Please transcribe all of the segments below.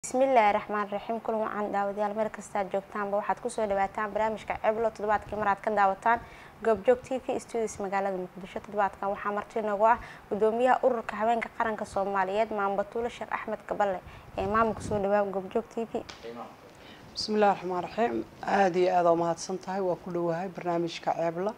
bismillaahi raxmaan raxiim kulan wacan daawadayaal meel kastaad joogtaanba waxaad kusoo dhawaataan barnaamijka ceblo toddobaadkii maraad ka daawataan goobjoog t v studios magaalada muqdisho toddobaadkan waxaa marti nagu ah gudoomiyaha ururka haweenka qaranka soomaaliyeed maambatuulo sheekh axmed kaballe ee maamulka soo dhawaa goobjoog t v bismillahi raxmaan raxiim aada iyo aada umahadsan tahay waa ku dhowahay barnaamijka ceebla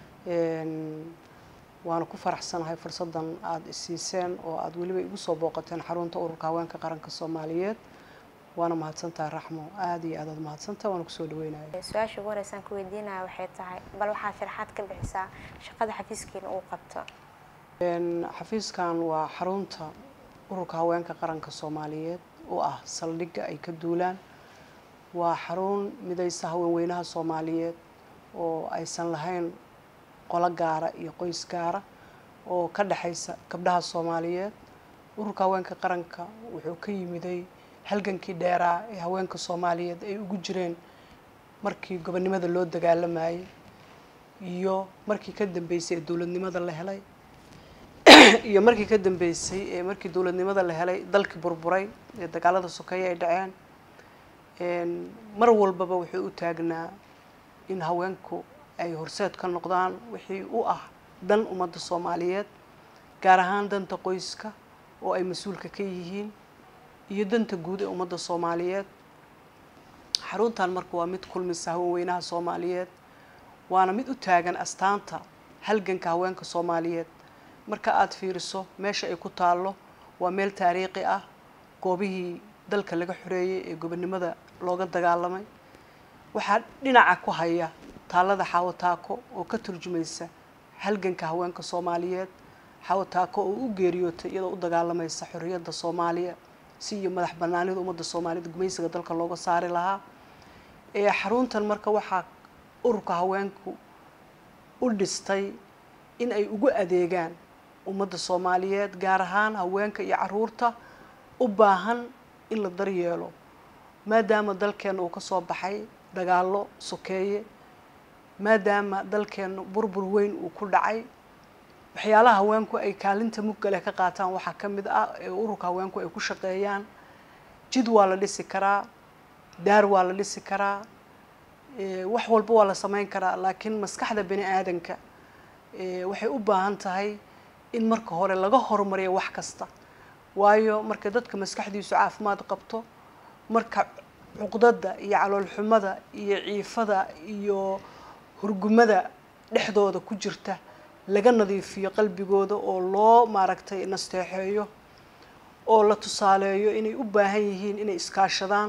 waana ku faraxsanahay fursadan aada isiiseen oo aada weliba igu soo booqateen xarunta ururka haweenka qaranka soomaaliyeed waana mahadsantahay raxmo aada iyo aad aad mahadsantahay waana kusoo dhaweynaya su-aasha ugu horeysaan ku weydiinaya waxay tahay bal waxaad sharaxaad ka bixisaa shaqada xafiiskiina uu qabto xafiiskan waa xarunta ururka haweenka qaranka soomaaliyeed oo ah saldhigga ay ka duulaan waa xarun midaysa haweenweynaha soomaaliyeed oo aysan lahayn qolo gaara iyo qoys gaara oo ka dhexaysa gabdhaha soomaaliyeed ururka haweenka qaranka wuxuu ka yimiday halgankii dheeraa ee haweenka soomaaliyeed ay ugu jireen markii gobonnimada loo dagaalamayay iyo markii ka dambeysay ee dowladnimada la helay iyo markii ka dambeysay ee markii dowladnimada la helay dalkii burburay ee dagaalada sokeeye ay dhaceen mar walbaba wuxuu u taagnaa in haweenku ay horseed ka noqdaan wixii u ah dan ummadda soomaaliyeed gaar ahaan danta qoyska oo ay mas-uulka ka yihiin iyo danta guud ee ummadda soomaaliyeed xaruntan marka waa mid kulmisa haweenweynaha soomaaliyeed waana mid u taagan astaanta halganka haweenka soomaaliyeed marka aada fiiriso meesha ay ku taallo waa meel taariikhi ah goobihii dalka laga xoreeyey ee gobonnimada looga dagaalamay waxaa dhinaca ku haya taalada xaawataako oo ka turjumaysa halganka haweenka soomaaliyeed xaawataako oo u geeriyootay iyadoo u dagaalamaysa xorriyadda soomaaliya si iyo madax banaanida ummadda soomaaliyeed gumaysiga dalka looga saari lahaa ee xaruntan marka waxaa ururka haweenku u dhistay in ay ugu adeegaan ummadda soomaaliyeed gaar ahaan haweenka iyo caruurta u baahan in la daryeelo maadaama dalkeena uu kasoo baxay dagaallo sokeeye maadaama dalkeenu burbur weyn uu ku dhacay waxyaalaha haweenku ay kaalinta muggale ka qaataan waxaa ka mid ah ee ururka haweenku ay ku shaqeeyaan jid waa la dhisi karaa daar waa la dhisi karaa wax walba waa la sameyn karaa laakiin maskaxda bani aadanka waxay u baahan tahay in marka hore laga horumariyo wax kasta waayo marka dadka maskaxdiisu caafimaad qabto marka cuqdada iyo caloolxumada iyo ciifada iyo hurgumada dhexdooda ku jirta laga nadiifiyo qalbigooda oo loo maaragtay nasteexeeyo oo la tusaaleeyo inay u baahan yihiin inay iskaashadaan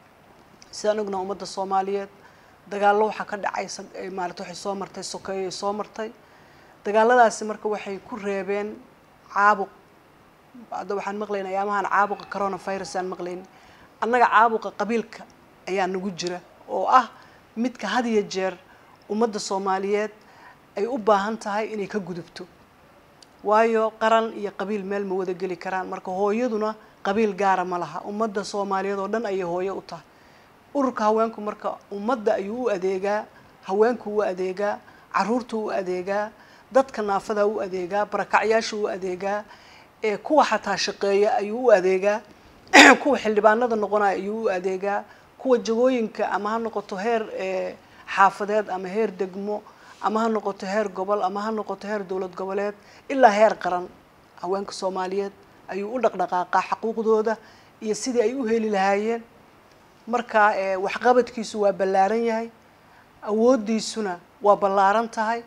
sidaan ognaa ummadda soomaaliyeed dagaallo waxaa ka dhacay maarata waxay soo martay sokeeyo ay soo martay dagaaladaasi marka waxay ku reebeen caabuq hadda waxaan maqlayna ayaamahan caabuqa coronavirus aan maqlayn annaga caabuqa qabiilka ayaa nagu jira oo ah midka had iyo jeer ummadda soomaaliyeed ay u baahan tahay inay ka gudubto waayo qaran iyo qabiil meel ma wada geli karaan marka hooyaduna qabiil gaara ma laha ummadda soomaaliyeed oo dhan ayay hooyo u tahay ururka haweenku marka ummadda ayuu u adeegaa haweenku u adeegaa caruurtu u adeegaa dadka naafada u adeegaa barakacyaasha u adeegaa ee kuwa xataa shaqeeya ayuu u adeegaa kuwa xildhibaanada noqonaya ayuu u adeegaa kuwa jagooyinka ama ha noqoto heer xaafadeed ama heer degmo ama ha noqoto heer gobol ama ha noqoto heer dowlad goboleed ilaa heer qaran haweenka soomaaliyeed ayuu u dhaqdhaqaaqaa xaquuqdooda iyo sidii ay u heli lahaayeen marka waxqabadkiisu waa ballaaran yahay awooddiisuna waa ballaaran tahay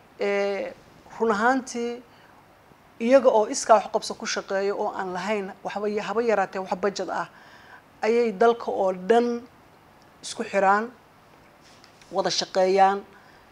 run ahaantii iyaga oo iskaa waxqabso ku shaqeeya oo aan lahayn waxba haba yaraatee wax bajad ah ayay dalka oo dhan isku xiraan wada shaqeeyaan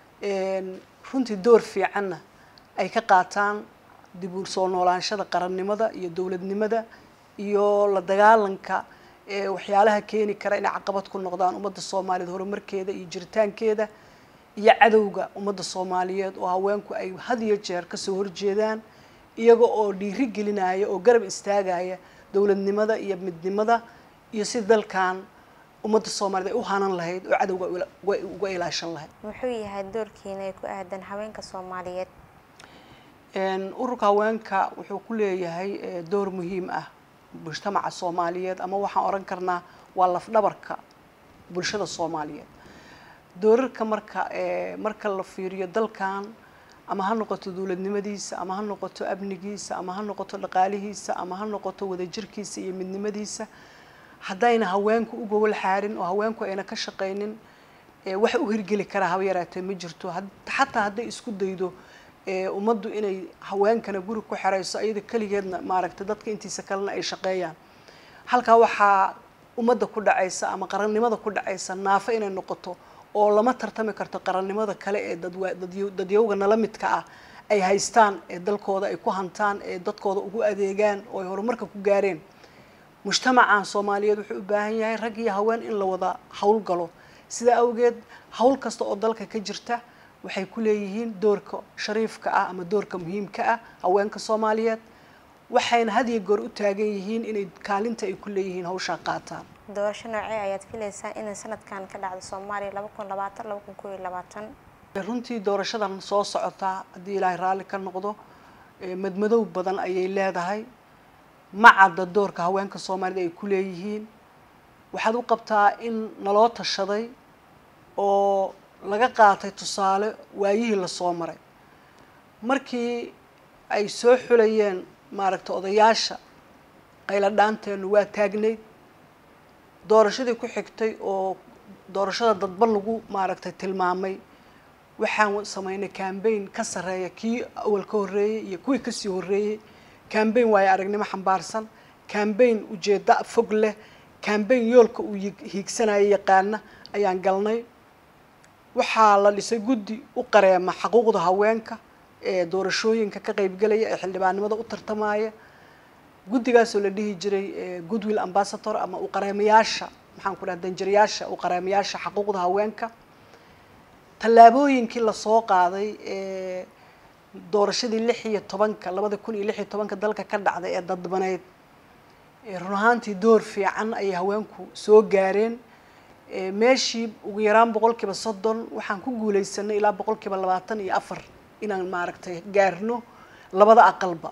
runtii door fiicanna ay ka qaataan dib u soo noolaanshada qarannimada iyo dowladnimada iyo la dagaalanka waxyaalaha keeni kara inay caqabad ku noqdaan ummadda soomaaliyeed horumarkeeda iyo jiritaankeeda iyo cadowga ummadda soomaaliyeed oo haweenku ay had iyo jeer kasoo horjeedaan iyaga oo dhiiri gelinaya oo garab istaagaya dowladnimada iyo midnimada iyo si dalkan ummadda soomaaliyeed ay u hanan lahayd oo cadowga uga ilaashan lahayd muxuu yahay doorkiina ay ku aadan haweenka soomaaliyeed ururka haweenka wuxuu ku leeyahay door muhiim ah mujtamaca soomaaliyeed ama waxaan oran karnaa waa lafdhabarka bulshada soomaaliyeed doorarka marka marka la fiiriyo dalkan ama ha noqoto dowladnimadiisa ama ha noqoto amnigiisa ama ha noqoto dhaqaalihiisa ama ha noqoto wadajirkiisa iyo midnimadiisa haddayna haweenku u gogol xaarin oo haweenku ayna ka shaqaynin wax u hirgeli karaa haba yaraatee ma jirto xataa hadday isku daydo ummaddu inay haweenkana guri ku xerayso iyada keligeedna maaragtay dadka intiisa kalena ay shaqeeyaan halkaa waxaa ummadda ku dhacaysa ama qarannimada ku dhacaysa naafo inay noqoto oo lama tartami karto qarannimada kale ee dadyowga nala midka ah ay haystaan ee dalkooda ay ku hantaan ee dadkooda ugu adeegaan oo ay horumarka ku gaareen mujtamacan soomaaliyeed wuxuu u baahan yahay rag iyo haween in la wada howlgalo sidaa awgeed howl kasta oo dalka ka jirta waxay ku leeyihiin doorka shariifka ah ama doorka muhiimka ah haweenka soomaaliyeed waxayna had iyo goor u taagan yihiin inay kaalinta ay ku leeyihiin hawshaa qaataan doorasho noocee ayaad filaysaa inay sanadkan ka dhacdo soomaaliya laba kun labaatan laba kun koob iyo labaatan runtii doorashadan soo socotaa haddii ilaahay raalli ka noqdo madmadow badan ayay leedahay ma cadda doorka haweenka soomaalida ay ku leeyihiin waxaad u qabtaa in naloo tashaday oo laga qaatay tusaale waayihii lasoo maray markii ay soo xulayeen maaragtay odayaasha qayla dhaanteennu waa taagnayd doorashadii ku xigtay oo doorashada dadban lagu maaragtay tilmaamay waxaan sameynay cambaign ka sarreeya kii awal ka horreeyey iyo kuwii kasii horreeyey cambaign waayo aragnimo xambaarsan cambaign ujeedda fog leh cambaign yoolka uu hiigsanaya yaqaana ayaan galnay waxaa la dhisay guddi u qareema xaquuqda haweenka ee doorashooyinka ka qaybgelaya ee xildhibaannimada u tartamaya guddigaasoo la dhihi jiray goodwill ambassador ama uqareemayaasha maxaan ku dhaha danjirayaasha uqareemayaasha xaquuqda haweenka tallaabooyinkii lasoo qaaday ee doorashadii lix iyo tobanka labada kun iyo lix iyo tobanka dalka ka dhacday ee dadbaneyd run ahaantii door fiican ayay haweenku soo gaareen meeshii ugu yaraan boqolkiiba soddon waxaan ku guuleysanay ilaa boqolkiiba labaatan iyo afar inaan maaragtay gaarno labada aqalba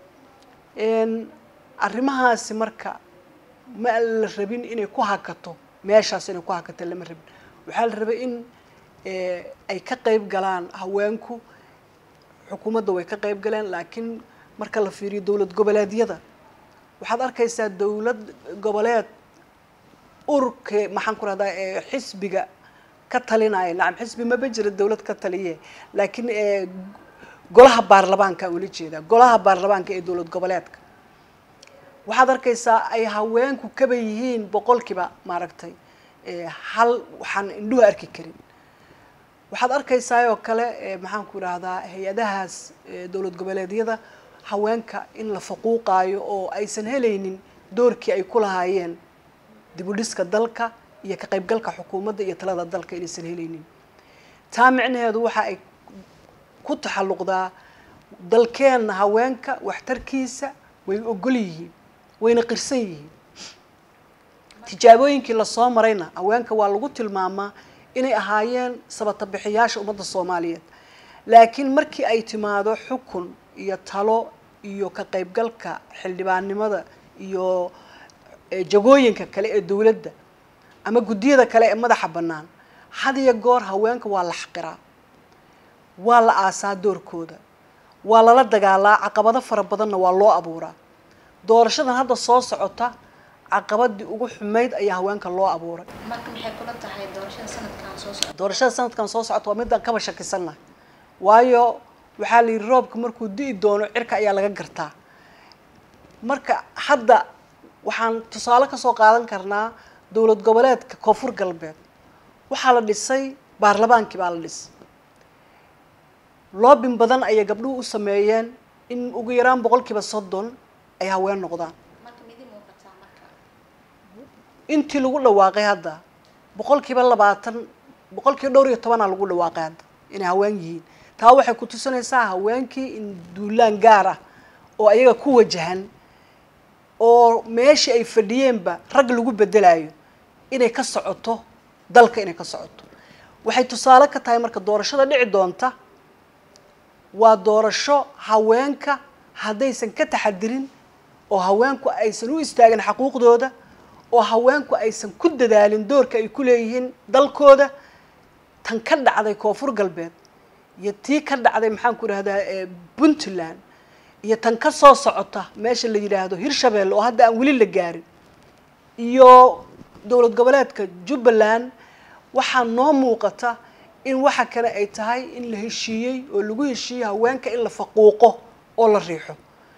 arrimahaasi marka ma la rabin inay ku hakato meeshaas inay ku hakato lama rabin waxaa la rabay in ay ka qayb galaan haweenku xukuumadda way ka qayb galeen laakiin marka la fiiriyo dowlad goboleedyada waxaad arkaysaa dowlad goboleed ururka maxaan ku rahdaa xisbiga ka talinaya nacam xisbi maba jira dowlad ka taliye laakiin golaha baarlamaanka ula jeedaa golaha baarlamaanka ee dowlad goboleedka waxaad arkaysaa ay haweenku kaba yihiin boqolkiiba maaragtay hal waxaan indhuhu arki karin waxaad arkaysaa oo kale maxaan ku idhaahdaa hay-adahaas dowlad goboleedyada haweenka in la faquuqaayo oo aysan helaynin doorkii ay ku lahaayeen dibudhiska dalka iyo ka qaybgalka xukuumadda iyo talada dalka inaysan helaynin taa micnaheedu waxa ay ku taxalluqdaa dalkeenna haweenka waxtarkiisa way ogol yihiin wayna qirsan yihiin tijaabooyinkii lasoo marayna haweenka waa lagu tilmaamaa inay ahaayeen sabata bixiyaasha ummadda soomaaliyeed laakiin markii ay timaado xukun iyo talo iyo ka qaybgalka xildhibaannimada iyo jagooyinka kale ee dowladda ama guddiyada kale ee madaxa bannaan had iyo goor haweenka waa la xaqiraa waa la aasaa doorkooda waa lala dagaalaa caqabado fara badanna waa loo abuuraa doorashadan hadda soo socota caqabadii ugu xumayd ayaa haweenka loo abuuray marka maxay kula tahay doorashada sanadkan soo socda doorashada sanadkan soo socota waa midaan kaba shakisannahay waayo waxaa la yidhi roobka markuu di'i doono cirka ayaa laga gartaa marka hadda waxaan tusaale kasoo qaadan karnaa dowlad goboleedka koonfur galbeed waxaa la dhisay baarlamaankii baa la dhisay loobin badan ayay gabdhuhu u sameeyeen in ugu yaraan boqolkiiba soddon ay haween noqdaan intii lagu dhawaaqay hadda boqolkiiba labaatan boqolkiiba dhowr iyo tobanaa lagu dhawaaqay hadda inay haween yihiin taa waxay ku tusinaysaa haweenkii in duulaan gaar ah oo ayaga ku wajahan oo meeshii ay fadhiyeenba rag lagu bedelayo inay ka socoto dalka inay ka socoto waxay tusaale ka tahay marka doorashada dhici doonta waa doorasho haweenka haddaysan ka taxadirin oo haweenku aysan u istaagin xaquuqdooda oo haweenku aysan ku dadaalin doorka ay ku leeyihiin dalkooda tan ka dhacday koonfur galbeed iyo tii ka dhacday maxaan ku idhahdaa puntland iyo tan ka soo socota meesha la yidhaahdo hirshabeelle oo hadda aan weli la gaarin iyo dowlad goboleedka jubbaland waxaa noo muuqata in waxa kale ay tahay in la heshiiyey oo lagu heshiiyey haweenka in la faquuqo oo la riixo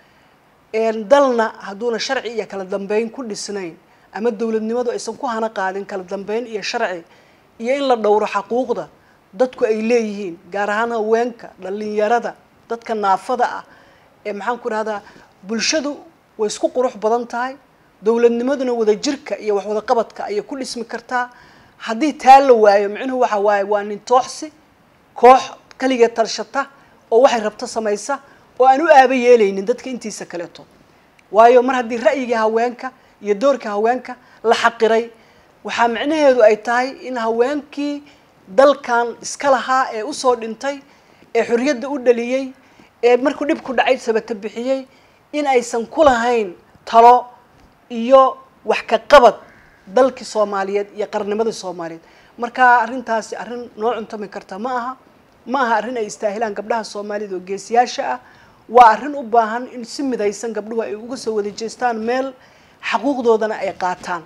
dalna hadduuna sharci iyo kala dambeyn ku dhisnayn ama dowladnimadu aysan ku hana qaadin kala dambeyn iyo sharci iyo in la dhowro xaquuqda dadku ay leeyihiin gaar ahaan haweenka dhalinyarada dadka naafada ah ee maxaan ku idhahdaa bulshadu way isku qurux badan tahay dowladnimaduna wadajirka iyo wax wadaqabadka ayay ku dhismi kartaa haddii taa la waayo micnuhu waxa waaye waa nin tooxsi koox kaligeed talshata oo waxay rabto samaysa oo aan u aaba yeelaynin dadka intiisa kaleeto waayo mar haddii ra'yigii haweenka iyo doorka haweenka la xaqiray waxaa micnaheedu ay tahay in haweenkii dalkan iska lahaa ee usoo dhintay ee xorriyadda u dhaliyey ee markuu dhib ku dhacay sabata bixiyey in aysan ku lahayn talo iyo wax ka qabad dalkii soomaaliyeed iyo qarnimadii soomaaliyeed marka arrintaasi arrin noo cuntami karta ma aha ma aha arrin ay istaahilaan gabdhaha soomaaliyed oo geesiyaasha ah waa arrin u baahan in si midaysan gabdhuhu ay uga soo wada jeestaan meel xaquuqdoodana ay qaataan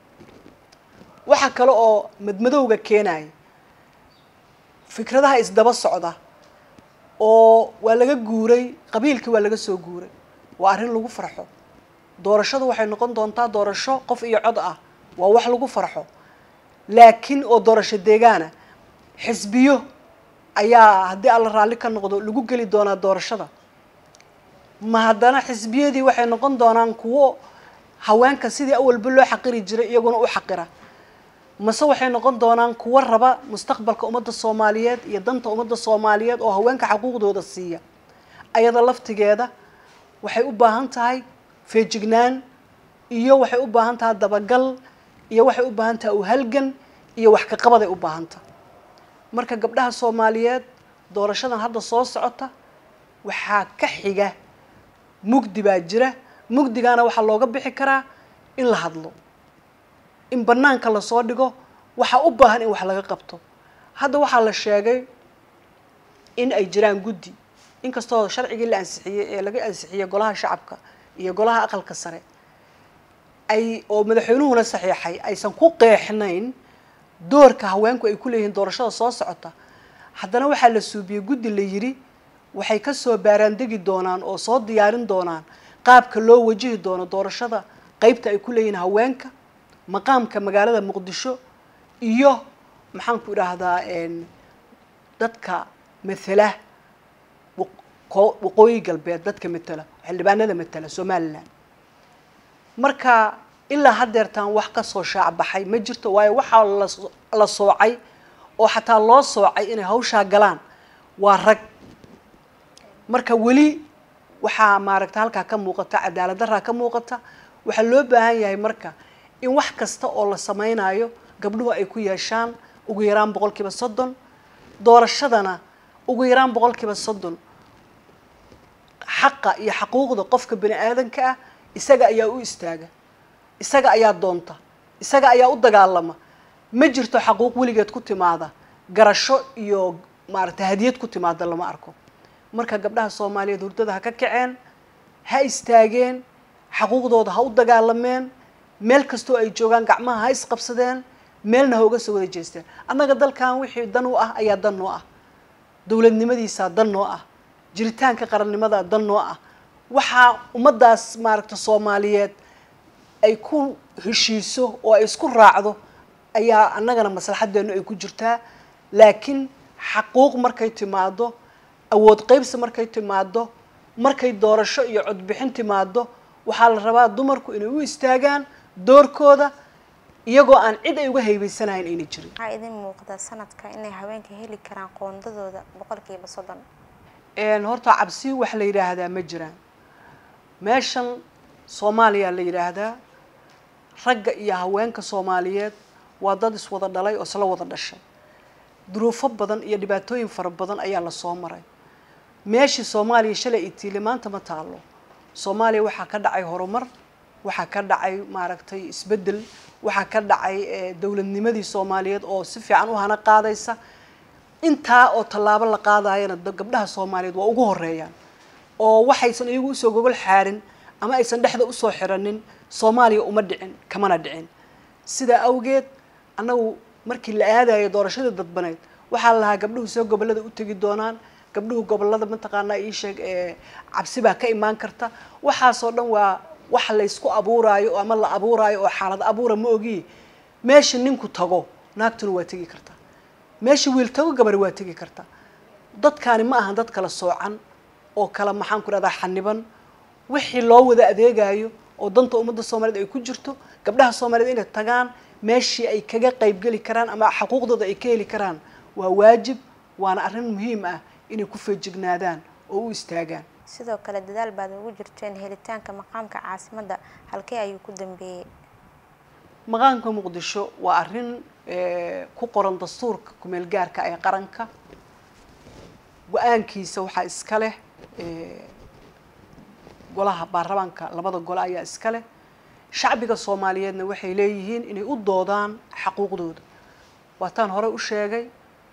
waxaa kale oo madmadowga keenaya fikradaha isdaba socda oo waa laga guuray qabiilkii waa laga soo guuray waa arrin lagu farxo doorashadu waxay noqon doontaa doorasho qof iyo cod ah waa wax lagu farxo laakiin oo doorasho deegaana xisbiyo ayaa haddii alla raalli ka noqdo lagu geli doonaa doorashada ma haddana xisbiyadii waxay noqon doonaan kuwo haweenka sidii awalba loo xaqiri jiray iyaguna u xaqira mase waxay noqon doonaan kuwo raba mustaqbalka ummadda soomaaliyeed iyo danta ummadda soomaaliyeed oo haweenka xaquuqdooda siiya ayada laftigeeda waxay u baahan tahay feejignaan iyo waxay u baahan tahay dabagal iyo waxay u baahan tahay uhalgan iyo wax ka qabaday u baahan tahay marka gabdhaha soomaaliyeed doorashadan hadda soo socota waxaa ka xiga mugdi baa jira mugdigaana waxaa looga bixi karaa in la hadlo in banaanka lasoo dhigo waxaa u baahan in wax laga qabto hadda waxaa la sheegay in ay jiraan guddi inkastoo sharcigii la ansixiyey ee laga ansixiyey golaha shacabka iyo golaha aqalka sare ay oo madaxweynuhuna saxiixay aysan ku qeexnayn doorka haweenku ay ku leeyihiin doorashada soo socota haddana waxaa la suubiyey guddi la yidhi waxay kasoo baaraandegi doonaan oo soo diyaarin doonaan qaabka loo wajihi doono doorashada qeybta ay ku leeyihiin haweenka maqaamka magaalada muqdisho iyo maxaan ku idhaahdaa dadka matela waqooyi galbeed dadka matela xildhibaanada matela somalilan marka ilaa haddeertaan wax kasoo shaacbaxay ma jirto waayo waxaa la soocay oo xataa loo soocay inay hawshaa galaan waa rag marka weli waxaa maaragta halkaa ka muuqata cadaalad daraa ka muuqata waxaa loo baahan yahay marka in wax kasta oo la sameynayo gabdhuhu ay ku yeeshaan ugu yaraan boqol kiiba soddon doorashadana ugu yaraan boqol kiiba soddon xaqa iyo xaquuqda qofka bani aadanka ah isaga ayaa u istaaga isaga ayaa doonta isaga ayaa u dagaalama ma jirto xaquuq weligeed ku timaada garasho iyo maaragtay hadiyad ku timaada lama arko marka gabdhaha soomaaliyeed hurdada ha ka kaceen ha istaageen xaquuqdooda ha u dagaalameen meel kastoo ay joogaan gacmaha ha isqabsadeen meelna ha uga soo wada jeesteen annaga dalkan wixii dan u ah ayaa dan noo ah dowladnimadiisaa dan noo ah jiritaanka qarannimadaa dan noo ah waxaa ummaddaas maaragta soomaaliyeed ay ku heshiiso oo ay isku raacdo ayaa annagana maslaxadeenu ay ku jirtaa laakiin xaquuq markay timaado awood qeybsi markay timaado markay doorasho iyo codbixin timaado waxaa la rabaa dumarku inay u istaagaan doorkooda iyagoo aan cid ay uga haybaysanahayn ayna jirin waxaa idin muuqda sanadka inay haweenka heli karaan qoondadooda boqolkiiba soddon horta cabsi wax la yidhaahdaa ma jiraan meeshan soomaaliya la yidhaahdaa ragga iyo haweenka soomaaliyeed waa dad iswada dhalay oo isla wada dhashay duruufo badan iyo dhibaatooyin fara badan ayaa lasoo maray meeshii soomaaliya shalay itiile maanta ma taalo soomaaliya waxaa ka dhacay horumar waxaa ka dhacay maaragtay isbeddel waxaa ka dhacay dowladnimadii soomaaliyeed oo si fiican u hana qaadaysa intaa oo tallaabo la qaadayana gabdhaha soomaaliyeed waa ugu horeeyaan oo waxaysan iyagu usoo gogol xaarin ama aysan dhexda usoo xiranin soomaaliya uma dhicin kamana dhicin sidaa awgeed annagu markii la aadayo doorashadii dadbaneed waxaa la lahaa gabdhuhu soo gobollada u tegi doonaan gabdhuhu gobollada mataqaanaa ii sheeg cabsi baa ka imaan karta waxaasoo dhan waa wax laysku abuuraayo ama la abuuraayo oo xaalad abuura ma ogiye meesha ninku tago naagtuna waa tegi kartaa meesha wiil tago gabar waa tegi kartaa dadkaani ma ahan dad kala soocan oo kala maxaan ku dhahdaa xaniban wixii loo wada adeegayo oo danta ummadda soomaaliyeed ay ku jirto gabdhaha soomaaliyeed inay tagaan meeshii ay kaga qaybgeli karaan ama xuquuqdooda ay ka heli karaan waa waajib waana arrin muhiim ah inay ku feejignaadaan oo u istaagaan sidoo kale dadaal baad ugu jirteen helitaanka maqaamka caasimadda halkee ayuu ku dambeeyey maqaamka muqdisho waa arrin ku qoran dastuurka kumeel gaarka ee qaranka go-aankiisa waxaa iska leh golaha baarlamaanka labada gole ayaa iska leh shacbiga soomaaliyeedna waxay leeyihiin inay u doodaan xaquuqdooda waataan hore u sheegay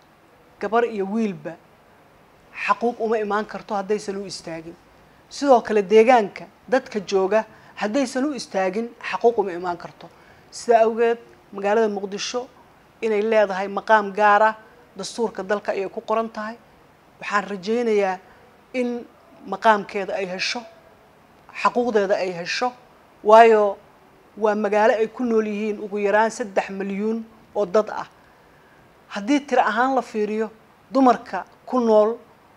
gabar iyo wiilba xaquuq uma imaan karto haddaysan u istaagin sidoo kale deegaanka dadka jooga haddaysan u istaagin xaquuq uma imaan karto sidaa awgeed magaalada muqdisho inay leedahay maqaam gaara dastuurka dalka ayay ku qoran tahay waxaan rajaynayaa in maqaamkeeda ay hesho xaquuqdeeda ay hesho waayo waa magaalo ay ku nool yihiin ugu yaraan saddex milyuun oo dad ah haddii tiro ahaan la fiiriyo dumarka ku nool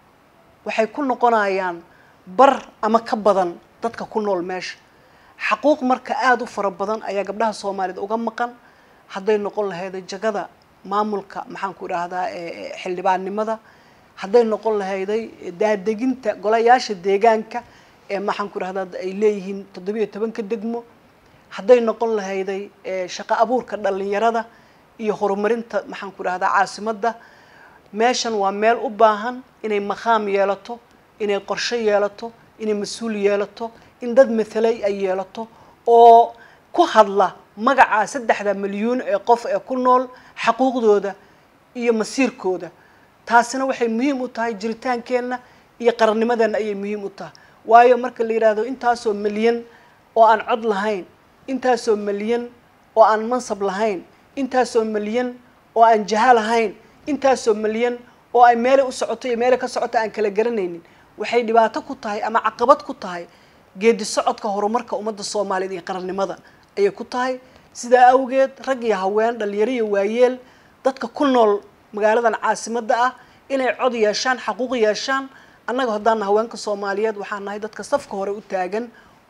waxay ku noqonayaan bar ama ka badan dadka ku nool meesha xaquuq marka aada u fara badan ayaa gabdhaha soomaaliyeed uga maqan hadday noqon lahayd jagada maamulka maxaan ku idhaahdaa xildhibaannimada hadday noqon lahayday daadeginta golayaasha deegaanka ee maxaan ku idhahdaa ay leeyihiin toddobiyo tobanka degmo hadday noqon lahayday shaqo abuurka dhalinyarada iyo horumarinta maxaan ku idhahdaa caasimadda meeshan waa meel u baahan inay maqaam yeelato inay qorshe yeelato inay mas-uul yeelato in dad mathalay ay yeelato oo ku hadla magaca saddexda milyuun ee qof ee ku nool xaquuqdooda iyo masiirkooda taasina waxay muhiim u tahay jiritaankeenna iyo qarannimadeenna ayay muhiim u tahay waayo marka la yidhaahdo intaasoo milyan oo aan cod lahayn intaasoo milyan oo aan mansab lahayn intaasoo milyan oo aan jaha lahayn intaasoo milyan oo ay meelay u socoto iyo meelay ka socoto aan kala garanaynin waxay dhibaato ku tahay ama caqabad ku tahay geedi socodka horumarka ummadda soomaaliyeed iyo qarannimada ayay ku tahay sidaa awgeed rag iyo haween dhalinyaro iyo waayeel dadka ku nool magaaladan caasimadda ah inay cod yeeshaan xaquuq yeeshaan annaga haddaana haweenka soomaaliyeed waxaan nahay dadka safka hore u taagan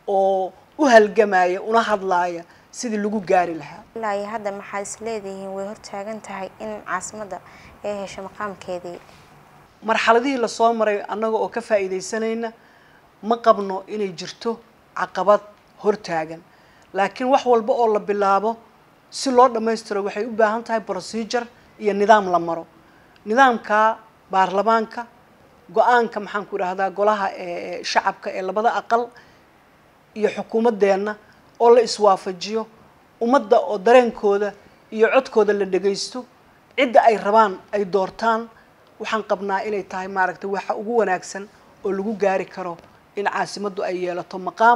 oo u halgamaya una hadlaaya sidii lagu gaari lahaa ilaa iyo hadda maxaad is leedihiin way hortaagan tahay in caasimadda ay hesho maqaamkeedii marxaladihii lasoo maray annaga oo ka faa'iidaysanayna ma qabno inay jirto caqabad hortaagan laakiin wax walba oo la bilaabo si loo dhammaystiro waxay u baahan tahay procedure iyo nidaam la maro nidaamka baarlamaanka go-aanka maxaan ku idhahdaa golaha ee shacabka ee labada aqal iyo xukuumaddeenna oo la iswaafajiyo ummadda oo dareenkooda iyo codkooda la dhagaysto cidda ay rabaan ay doortaan waxaan qabnaa inay tahay maaragtay waxa ugu wanaagsan oo lagu gaari karo in caasimaddu ay yeelato maqaam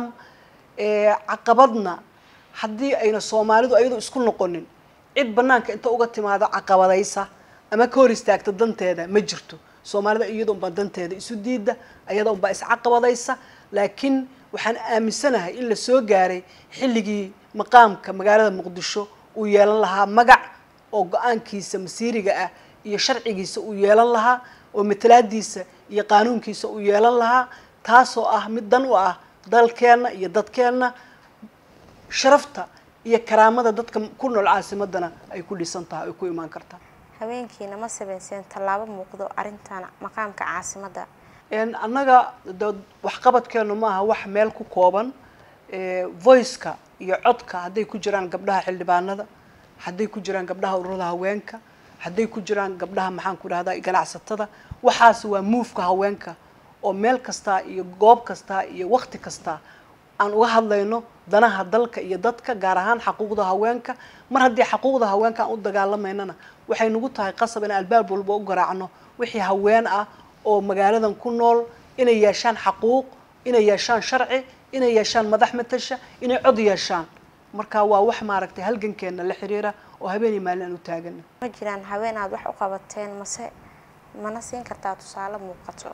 caqabadna haddii ayna soomaalidu ayadu isku noqonin cid banaanka inta uga timaado caqabadaysa ama ka hor istaagta danteeda ma jirto soomaalida iyada unbaa danteeda isu diida ayada unbaa iscaqabadaysa laakiin waxaan aaminsanahay in la soo gaaray xilligii maqaamka magaalada muqdisho uu yeelan lahaa magac oo go-aankiisa masiiriga ah iyo sharcigiisa uu yeelan lahaa oo matalaadiisa iyo qaanuunkiisa uu yeelan lahaa taasoo ah mid dan u ah dalkeenna iyo dadkeenna sharafta iyo karaamada dadka ku nool caasimadana ay ku dhisan tahay ay ku imaan kartaa haweenkiina ma sameyseen tallaabo muuqdo arrintan maqaamka caasimadda annaga de waxqabadkeenu ma aha wax meel ku kooban voiceka iyo codka hadday ku jiraan gabdhaha xildhibaanada hadday ku jiraan gabdhaha ururada haweenka hadday ku jiraan gabdhaha maxaan ku dhahdaa ganacsatada waxaas waa muufka haweenka oo meel kasta iyo goob kasta iyo waqti kasta aan uga hadlayno danaha dalka iyo dadka gaar ahaan xaquuqda haweenka mar haddii xaquuqda haweenka aan u dagaalamaynana waxay nagu tahay qasab in albaab walba u garaacno wixii haween ah oo magaaladan ku nool inay yeeshaan xaquuq inay yeeshaan sharci inay yeeshaan madax matasha inay cod yeeshaan marka waa wax maaragtay halgankeena la xiriira oo habeenii maalin aan u taagana ma jiraan haween aad wax u qabateen mase mana siin kartaa tusaale muuqato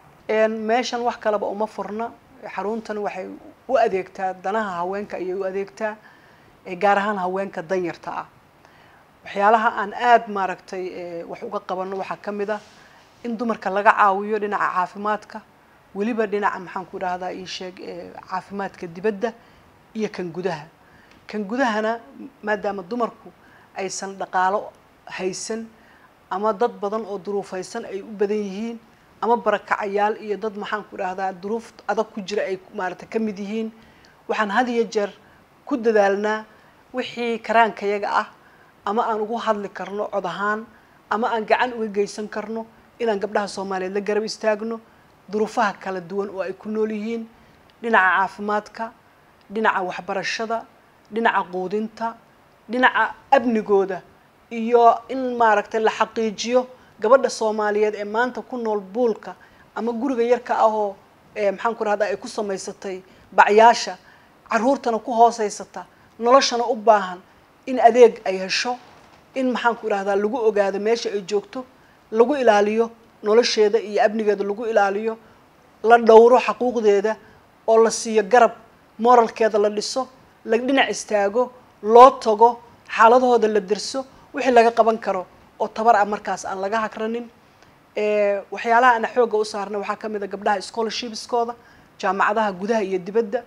meeshan wax kaleba uma furna xaruntan waxay u adeegtaa danaha haweenka ayay u adeegtaa gaar ahaan haweenka danyarta ah waxyaalaha aan aada maaragtay wax uga qabano waxaa ka mid ah in dumarka laga caawiyo dhinaca caafimaadka weliba dhinaca maxaan ku idhahdaa ii sheeg caafimaadka dibadda iyo kan gudaha kan gudahana maadaama dumarku aysan dhaqaalo haysan ama dad badan oo duruufaysan ay u badan yihiin ama barakacayaal iyo dad maxaan ku idhahdaa duruuf adag ku jira ay maaragtay ka mid yihiin waxaan had iyo jeer ku dadaalnaa wixii karaankayaga ah ama aan ugu hadli karno cod ahaan ama aan gacan uga geysan karno inaan gabdhaha soomaaliyeed la garab istaagno duruufaha kala duwan oo ay ku nool yihiin dhinaca caafimaadka dhinaca waxbarashada dhinaca quudinta dhinaca amnigooda iyo in maaragtay la xaqiijiyo gabadha soomaaliyeed ee maanta ku nool buulka ama guriga yarka ahoo maxaan ku rahdaa ay ku samaysatay bacyaasha caruurtana ku hooseysata noloshana u baahan in adeeg ay hesho in maxaan ku idhahdaa lagu ogaado meesha ay joogto lagu ilaaliyo nolosheeda iyo amnigeeda lagu ilaaliyo la dhowro xaquuqdeeda oo la siiyo garab moralkeeda la dhiso la dhinac istaago loo tago xaaladahooda la derso wixii laga qaban karo oo tabar ah markaas aan laga hakranin waxyaalaha ana xoogga u saarna waxaa ka mid a gabdhaha scholarshipskooda jaamacadaha gudaha iyo dibadda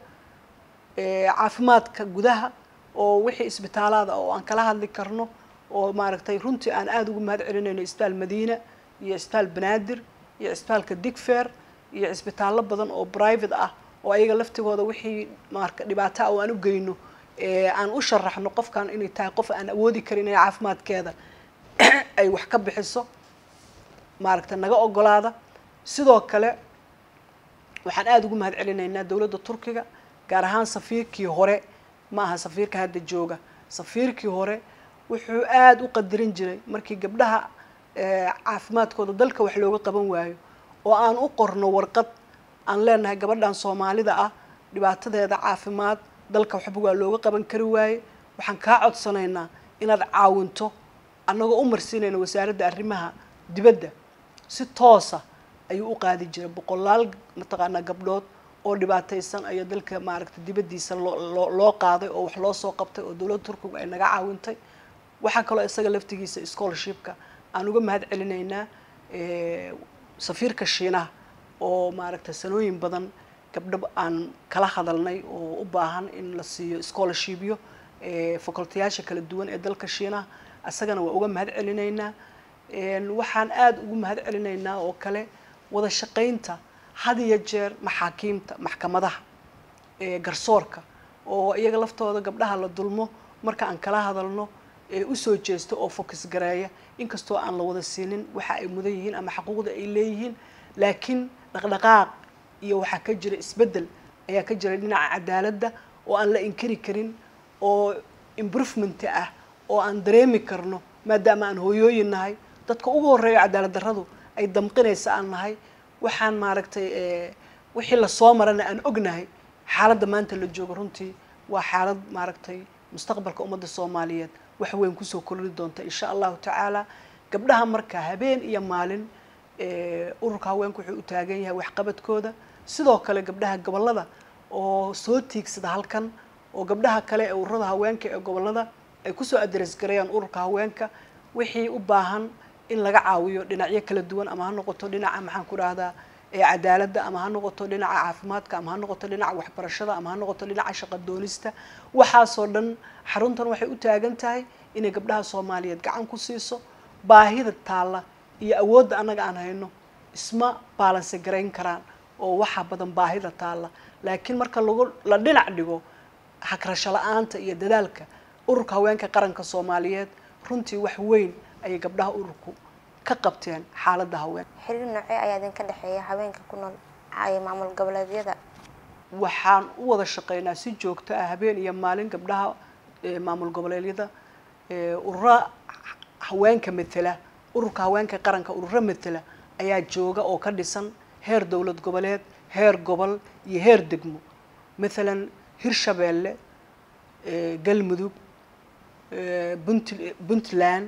caafimaadka gudaha oo wixii isbitaalaada oo aan kala hadli karno oo maaragtay runtii aan aada ugu mahad celinayno isbitaal madiina iyo isbitaal banaadir iyo isbitaalka digfair iyo cisbitaallo badan oo private ah oo ayaga laftigooda wixii marka dhibaato ah oo aan u geyno aan u sharaxno qofkan inay tahay qof aan awoodi karin inay caafimaadkeeda ay wax ka bixiso maaragtay naga ogolaada sidoo kale waxaan aada ugu mahad celinaynaa dowladda turkiga gaar ahaan safiirkii hore ma aha safiirka hadda jooga safiirkii hore wuxuu aada u qadirin jiray markii gabdhaha caafimaadkooda dalka wax looga qaban waayo oo aan u qorno warqad aan leenahay gabadhan soomaalida ah dhibaatadeeda caafimaad dalka waxba waa looga qaban kari waaye waxaan kaa codsanaynaa inaad caawinto annagoo u marsiinayna wasaaradda arrimaha dibadda si toosa ayuu u qaadi jiray boqolaal mataqaanaa gabdhood oo dhibaataysan ayaa dalka maaragtay dibaddiisa loo loo qaaday oo wax loo soo qabtay oo dowladda turkiga ay naga caawintay waxaa kaloo isaga laftigiisa scholarshipka aan uga mahad celinaynaa safiirka shiinaha oo maaragtay sanooyin badan gabdho aan kala hadalnay oo u baahan in la siiyo scholarshipyo facultayaasha kala duwan ee dalka shiinaha isagana waa uga mahad celinaynaa waxaan aada ugu mahad celinaynaa oo kale wada shaqaynta had iyo jeer maxaakiimta maxkamadaha garsoorka oo iyaga laftooda gabdhaha la dulmo marka aan kala hadalno usoo jeesto oo focus gareeya inkastoo aan la wada siinin waxa ay mudan yihiin ama xaquuqda ay leeyihiin laakiin dhaqdhaqaaq iyo waxaa ka jira isbeddel ayaa ka jira dhinaca cadaaladda oo aan la inkiri karin oo improvement ah oo aan dareemi karno maadaama aan hooyooyin nahay dadka ugu horreeya cadaalad darradu ay damqinaysa aan nahay waxaan maaragtay wixii lasoo marana aan ognahay xaaladda maanta la joogo runtii waa xaalad maaragtay mustaqbalka ummadda soomaaliyeed wax weyn kusoo korri doonta insha allahu tacaala gabdhaha marka habeen iyo maalin ururka haweenku wuxuu u taagan yahay waxqabadkooda sidoo kale gabdhaha gobollada oo soo tiigsada halkan oo gabdhaha kale ee ururada haweenka ee gobollada ay kusoo adres gareeyaan ururka haweenka wixii u baahan in laga caawiyo dhinacyo kala duwan ama ha noqoto dhinaca maxaan ku dhahdaa cadaaladda ama ha noqoto dhinaca caafimaadka ama ha noqoto dhinaca waxbarashada ama ha noqoto dhinaca shaqa doonista waxaasoo dhan xaruntan waxay u taagan tahay inay gabdhaha soomaaliyeed gacan ku siiso baahida taalla iyo awoodda annaga aan hayno isma baalanse garayn karaan oo waxaa badan baahida taalla laakiin marka lagu la dhinac dhigo hagrasho la-aanta iyo dadaalka ururka haweenka qaranka soomaaliyeed runtii wax weyn ayay gabdhaha ururku ka qabteen xaaladda haween xiriir noocee ayaa idinka dhexeeya haweenka ku nool maamul goboleedyada waxaan u wada shaqeynaa si joogto ah habeen iyo maalin gabdhaha maamul goboleedyada urura haweenka matela ururka haweenka qaranka ururo matela ayaa jooga oo ka dhisan heer dowlad goboleed heer gobol iyo heer degmo mathalan hirshabeelle galmudug bunt puntland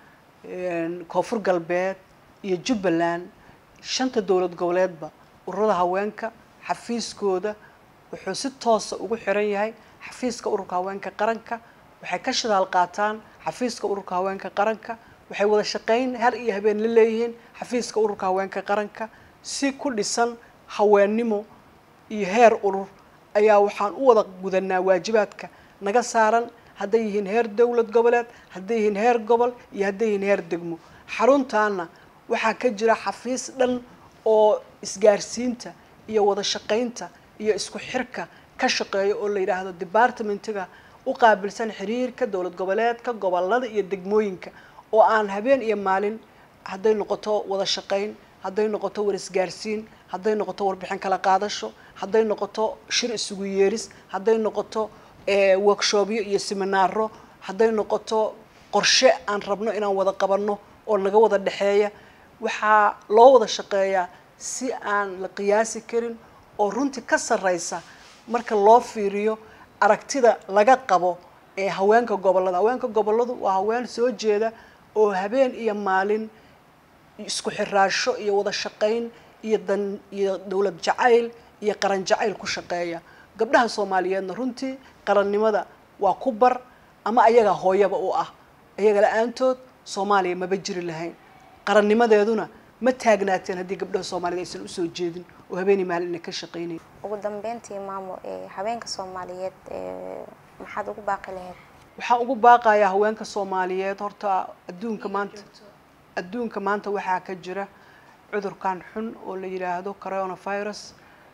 koonfur galbeed iyo jubbaland shanta dowlad goboleedba ururada haweenka xafiiskooda wuxuu si toosa ugu xiran yahay xafiiska ururka haweenka qaranka waxay ka shidaal qaataan xafiiska ururka haweenka qaranka waxay wada shaqeyn har iyo habeen la leeyihiin xafiiska ururka haweenka qaranka si ku dhisan haweennimo iyo heer urur ayaa waxaan u wada gudanaa waajibaadka naga saaran hadday yihiin heer dowlad goboleed hadday yihiin heer gobol iyo hadday yihiin heer degmo xaruntaana waxaa ka jira xafiis dhan oo isgaarsiinta iyo wada shaqeynta iyo isku xirka ka shaqeeya oo la yidhaahdo departmentiga u qaabilsan xiriirka dowlad goboleedka gobolada iyo degmooyinka oo aan habeen iyo maalin hadday noqoto wada shaqeyn hadday noqoto war isgaarsiin hadday noqoto warbixin kala qaadasho hadday noqoto shir isugu yeeris hadday noqoto workshopyo iyo seminaaro hadday noqoto qorshe aan rabno inaan wada qabanno oo naga wada dhexeeya waxaa loo wada shaqeeyaa si aan la qiyaasi karin oo runtii ka sarreysa marka loo fiiriyo aragtida laga qabo ee haweenka gobollada haweenka gobolladu waa haween soo jeeda oo habeen iyo maalin isku xiraasho iyo wada shaqeyn iyo dan iyo dowlad jacayl iyo qaran jacayl ku shaqeeya gabdhaha soomaaliyeedna runtii qarannimada waa ku bar ama ayaga hooyaba u ah ayaga la-aantood soomaaliya maba jiri lahayn qarannimadeeduna ma taagnaateen haddii gabdhaha soomaaliyed aysan usoo jeedin oo habeenii maalin ina ka shaqeynayn ugu dambeyntii maamo haweenka soomaaliyeed maxaad ugu baaqi lahayd waxaan ugu baaqayaa haweenka soomaaliyeed horta adduunka maanta adduunka maanta waxaa ka jira cudurkan xun oo la yidhaahdo coronavirus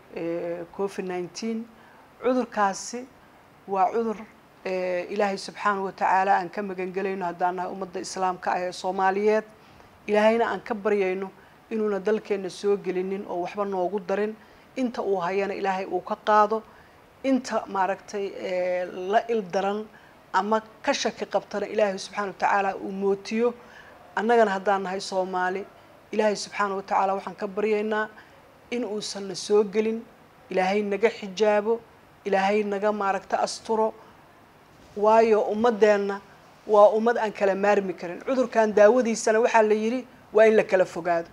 covid nineteen cudurkaasi waa cudur ilaahay subxaanahu watacaala aan ka magangelayno haddaan nahay ummadda islaamka ah ee soomaaliyeed ilaahayna aan ka baryayno inuuna dalkeenna soo gelinin oo waxba noogu darin inta uu hayana ilaahay uu ka qaado inta maaragtay la il daran ama ka shaki qabtana ilaahay subxaana watacaala uu mootiyo annagana haddaan nahay soomaali ilaahay subxaana watacaala waxaan ka baryaynaa in uusan na soo gelin ilaahay naga xijaabo ilaahay naga maaragta asturo waayo ummadeenna waa ummad aan kala maarmi karin cudurkan daawadiisana waxaa la yidhi waa in la kala fogaado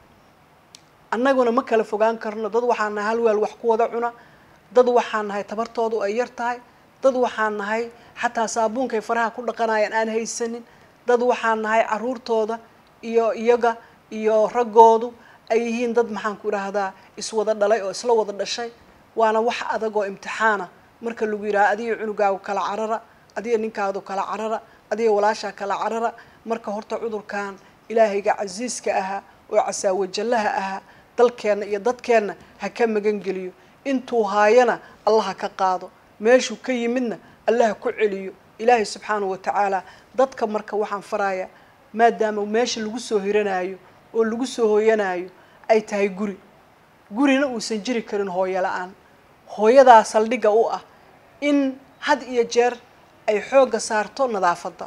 annaguna ma kala fogaan karno dad waxaan nahay hal weel wax ku wada cuna dad waxaan nahay tabartoodu ay yar tahay dad waxaan nahay xataa saabuunkay faraha ku dhaqanayaan aan haysanin dad waxaan nahay caruurtooda iyo iyaga iyo raggoodu ay yihiin dad maxaan ku idhaahdaa iswada dhalay oo isla wada dhashay waana wax adag oo imtixaana marka lagu yidhaha adiga cunugaagu kala carara adiga ninkaadu kala carara adiga walaashaa kala carara marka horta cudurkan ilaahayga casiiska ahaa oo casaawajallaha ahaa dalkeenna iyo dadkeenna ha ka magan geliyo intuu haayana allah ha ka qaado meeshuu ka yimidna allah ha ku celiyo ilaahay subxaanahu watacaala dadka marka waxaan farayaa maadaama meesha lagu soo hiranaayo oo lagu soo hooyanaayo ay tahay guri gurina uusan jiri karin hooyo la-aan hooyadaa saldhigga u ah in had iyo jeer ay xoogga saarto nadaafadda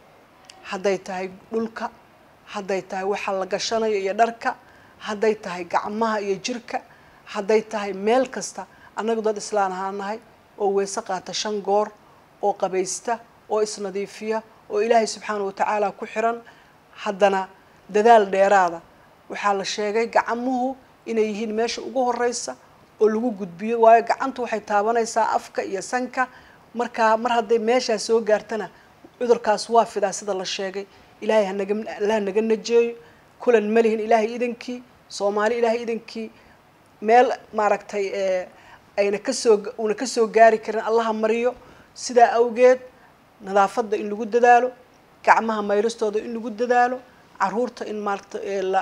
hadday tahay dhulka hadday tahay waxa la gashanayo iyo dharka hadday tahay gacmaha iyo jirka hadday tahay meel kasta annagu dad islaan ahaan nahay oo weese qaata shan goor oo qabaysta oo isnadiifiya oo ilaahay subxaana watacaala ku xiran haddana dadaal dheeraada waxaa la sheegay gacamuhu inay yihiin meesha ugu horeysa oo lagu gudbiyo waayo gacantu waxay taabanaysaa afka iyo sanka markaa mar hadday meeshaa soo gaartana cudurkaas waa fidaa sida la sheegay ilaahay hanaga allah naga najeeyo kulan ma lihin ilaahay idankii soomaali ilaahay idankii meel maaragtay ayna kasoo una kasoo gaari karin allaha mariyo sidaa awgeed nadaafadda in lagu dadaalo gacmaha mayristooda in lagu dadaalo caruurta in maarata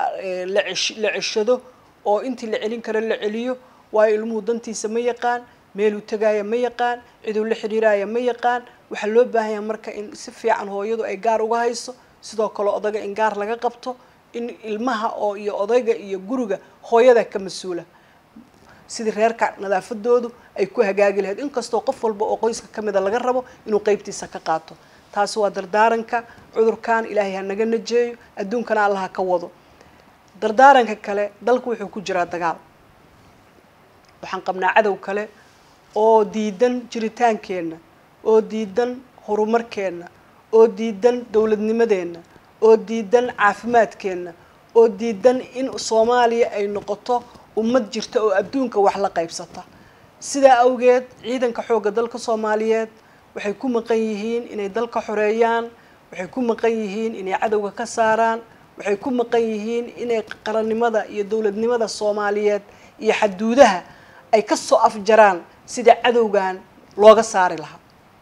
la ceshado oo intii la celin karo la celiyo waayo ilmuhu dantiisa ma yaqaan meeluu tagaaya ma yaqaan ciduu la xidhiiraaya ma yaqaan waxaa loo baahan yaha marka in si fiican hooyadu ay gaar uga hayso sidoo kale odayga in gaar laga qabto in ilmaha oo iyo odayga iyo guriga hooyada ka mas-uula sidii reerka nadaafadoodu ay ku hagaagi lahayd inkastoo qof walba oo qoyska ka mida laga rabo inuu qeybtiisa ka qaato taasi waa dardaaranka cudurkan ilaahay ha naga najeeyo adduunkana allaha ka wado dardaaranka kale dalku wuxuu ku jiraa dagaal waxaan qabnaa cadow kale oo diidan jiritaankeenna oo diidan horumarkeenna oo diidan dowladnimadeenna oo diidan caafimaadkeenna oo diidan in soomaaliya ay noqoto ummad jirta oo adduunka wax la qaybsata sidaa awgeed ciidanka xoogga dalka soomaaliyeed waxay ku maqan yihiin inay dalka xoreeyaan waxay ku maqan yihiin inay cadowga ka saaraan waxay ku maqan yihiin inay qarannimada iyo dowladnimada soomaaliyeed iyo xaduudaha ay kasoo afjaraan sida cadowgan looga saari lahaa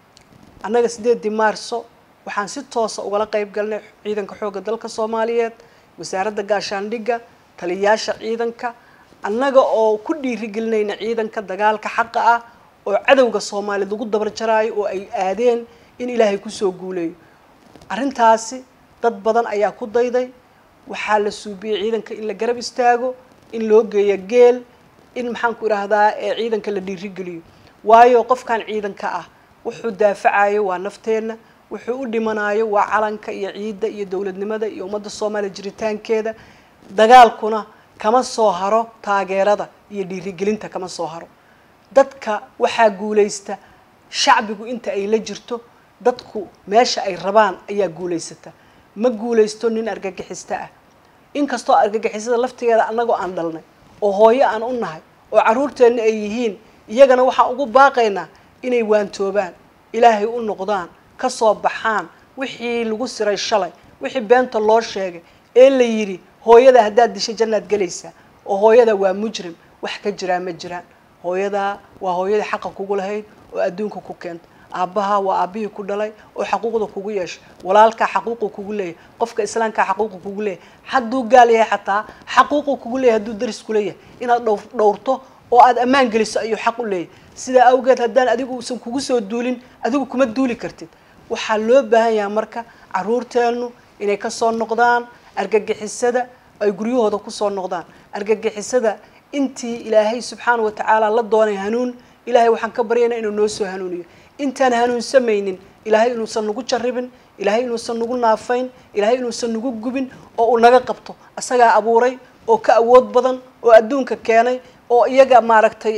annaga sideedii maarso waxaan si toosa ugala qeyb galnay ciidanka xoogga dalka soomaaliyeed wasaaradda gaashaandhigga taliyayaasha ciidanka annaga oo ku dhiirigelinayna ciidanka dagaalka xaqa ah oo cadowga soomaaliyeed lagu dabar jaraayo oo ay aadeen in ilaahay kusoo guuleeyo arrintaasi dad badan ayaa ku dayday waxaa la suubiyey ciidanka in la garab istaago in loo geeyo geel in maxaan ku idhaahdaa ee ciidanka la dhiirigeliyo waayo qofkan ciidanka ah wuxuu daafacayo waa nafteenna wuxuu u dhimanayo waa calanka iyo ciidda iyo dowladnimada iyo ummadda soomaaliya jiritaankeeda dagaalkuna kama soo haro taageerada iyo dhiirigelinta kama soo haro dadka waxaa guulaysta shacbigu inta ay la jirto dadku meesha ay rabaan ayaa guulaysata ma guulaysto nin argagixista ah inkastoo argagixisada laftigeeda annagoo aan dhalnay oo hooyo aan u nahay oo carruurteenna ay yihiin iyagana waxaan ugu baaqaynaa inay waantoobaan ilaahay u noqdaan ka soo baxaan wixii lagu siray shalay wixii beenta loo sheegay ee la yidhi hooyada haddaad dishay jannaad gelaysaa oo hooyada waa mujrim wax ka jiraa ma jiraan hooyadaa waa hooyadii xaqa kugu lahayd oo adduunka ku keenta aabbaha waa aabbihii ku dhalay oo xaquuqda kugu yeeshay walaalkaa xaquuqu kugu leeyahay qofka islaamkaa xaquuqu kugu leeyahay hadduu gaal yahay xataa xaquuqu kugu leeyahay hadduu daris ku leeyahay inaad dhow dhowrto oo aad ammaan geliso ayuu xaq u leeyahay sidaa awgeed haddaan adigu uusan kugu soo duulin adigu kuma duuli kartid waxaa loo baahan yahay marka carruurteennu inay kasoo noqdaan argagixisada ay guryahooda kusoo noqdaan argagixisada intii ilaahay subxaana wa tacaala la doonay hanuun ilaahay waxaan ka baryaynaa inuu noo soo hanuuniyo intaan hanuunsamaynin ilaahay inuusan nagu jarribin ilaahay inuusan nagu naafayn ilaahay inuusan nagu gubin oo uu naga qabto asagaa abuuray oo ka awood badan oo adduunka keenay oo iyaga maaragtay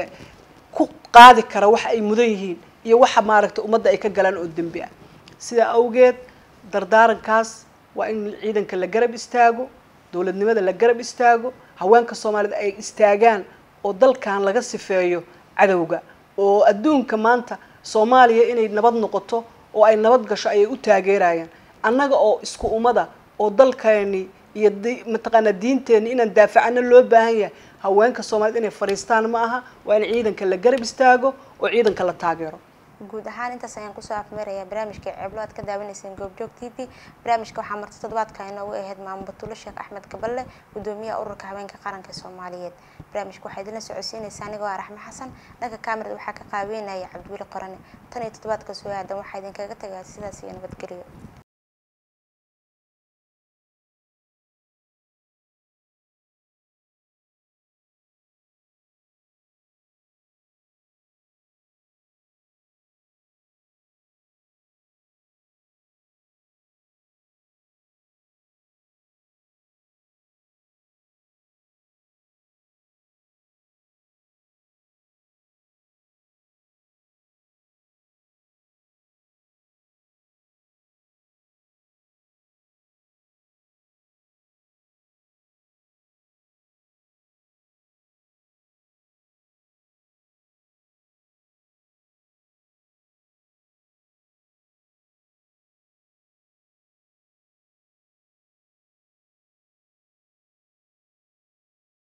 ku qaadi kara waxa ay mudan yihiin iyo waxa maaragtay ummadda ay ka galaan oo dembi ah sidaa awgeed dardaarankaas waa in ciidanka la garab istaago dowladnimada la garab istaago haweenka soomaaliyeed ay istaagaan oo dalkan laga sifeeyo cadowga oo adduunka maanta soomaaliya inay nabad noqoto oo ay nabad gasho ayay u taageerayaan annaga oo isku ummada oo dalkeeni iyo mataqaanaa diinteenni inaan daafacano loo baahan yahay haweenka soomaaliyed inay fadhiistaan ma aha waa in ciidanka la garab istaago oo ciidanka la taageero guud ahaan intaas ayaan kusoo afmeerayaa barnaamijka ceeblo aad ka daawanayseen goobjoog t v barnaamijka waxaa marti toddobaadka inoogu ahayd maamo batulo sheekh axmed gaballe gudoomiyaha ururka haweenka qaranka soomaaliyeed barnaamijka waxaa idinla socodsiinaysa anigoo ah raxmo xasan dhanka kaamirada waxaa ka qaabeynaya cabdiweli qorane tan iyo toddobaadka soo aadan waxaa idinkaga tagaa sidaas iyo nabadgelyo